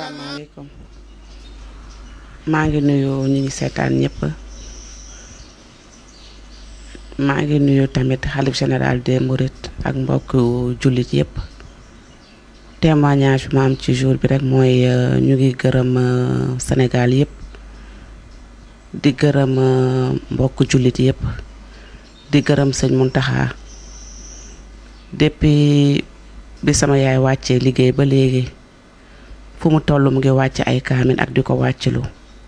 asalaamaaleykum maa ngi nuyu ñi ngi seetaan ñëpp maa ngi nuyu tamit xalif général des Mourides ak mbokk jullit yëpp témoignage bi ma am ci jour bi rek mooy ñu ngi gërëm Sénégal yëpp di gërëm mbokk jullit yëpp di gërëm sëñ Muntaxa depuis bi sama yaay wàccee liggéey ba léegi fu mu toll mu ngi wàcc ay kaamin ak di ko wàccilu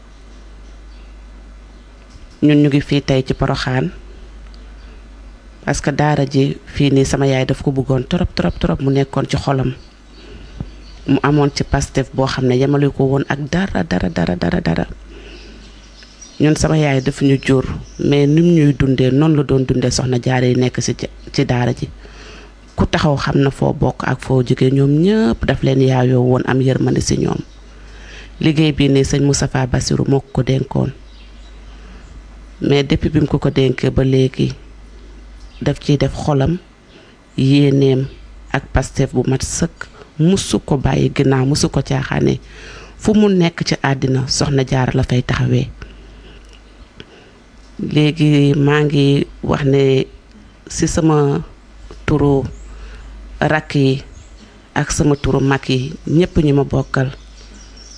ñun ñu ngi fii tey ci Poroxaan parce que daara ji fii nii sama yaay daf ko bëggoon trop trop trop mu nekkoon ci xolam mu amoon ci pastef boo xam ne yemale ko woon ak dara dara dara dara dara ñun sama yaay daf ñu jur mais nim ñuy dundee noonu la doon dundee soxna jaare yi nekk ci ci daara ji ku taxaw xam na foo bokk ak foo jóge ñoom ñëpp daf leen yaayoo woon am yërmande ci ñoom liggéey bii nii sëñ Moustapha Bassirou moo ko ko dénkoon mais depuis bi mu ko ko dénkee ba léegi daf ciy def xolam yéeneem ak pastef bu mat sëkk musu ko bàyyi ginnaaw musu ko caaxaane fu mu nekk ci àddina soxna jaar la fay taxawee léegi maa ngi wax ne ci sama turu rakk yi ak sama turu mag yi ñépp ñu ma bokkal